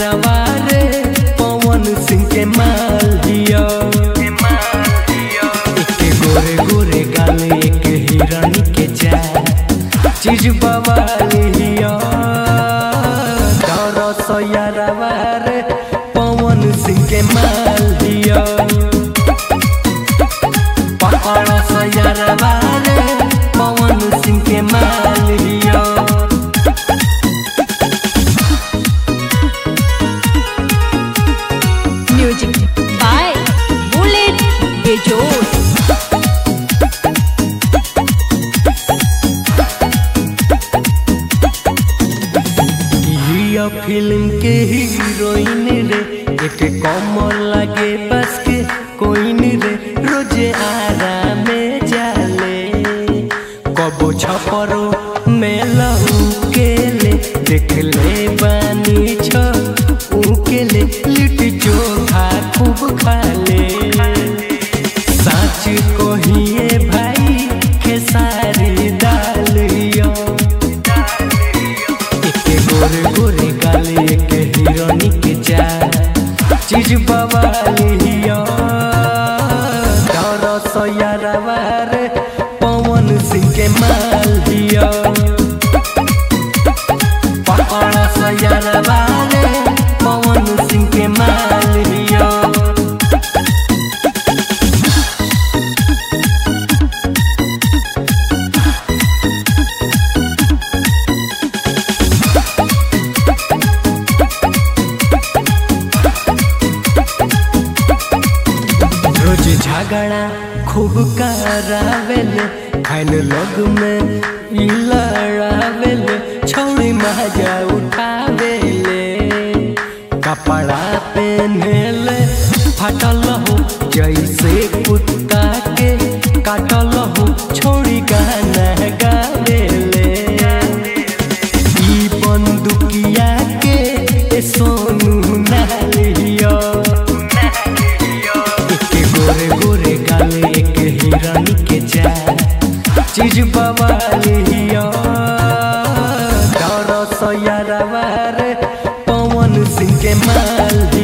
यारवा रे पवन सिंह के माल दिया एक गोरे गोरे गाले एक हिरण के चाल चीज बवालिया दरस यारवा रे पवन सिंह के माल दिया पकड़स यारवा रे पवन सिंह के माल दिया म्यूजिक बाय बुलेट बेजोड़ हिया फिल्म के हीरोइन रे एक कमर लागे बस के कोइन रे रोजे आराम में जाले कबो छपरो में लहू के ले देख ले बानी छ के ले लिट्टी चोखा खूब खा ले सच कहिए भाई खेसारी दालिया एके गोरे गोरे गाले एके हिरोनी के चाल चीज बवालिया दरस यारवा रे पवन सिंह के माल दिया पकड़स यारवा रे पवन सिंह के माल दिया रोज झगड़ा खूब करावेल खान लोग में ई लड़ावेल छौड़ी मजा उठावेले कपड़ा पहनेले फटल हो जैसे कुत्ता के काटल हो छोड़ी गाना गावेले ई बंदुकिया के ए सोनू नालिया एके गोरे गोरे गाले एक हिरण के चाल चीज बवालिया दरस यारवा रे पवन सिंह के माल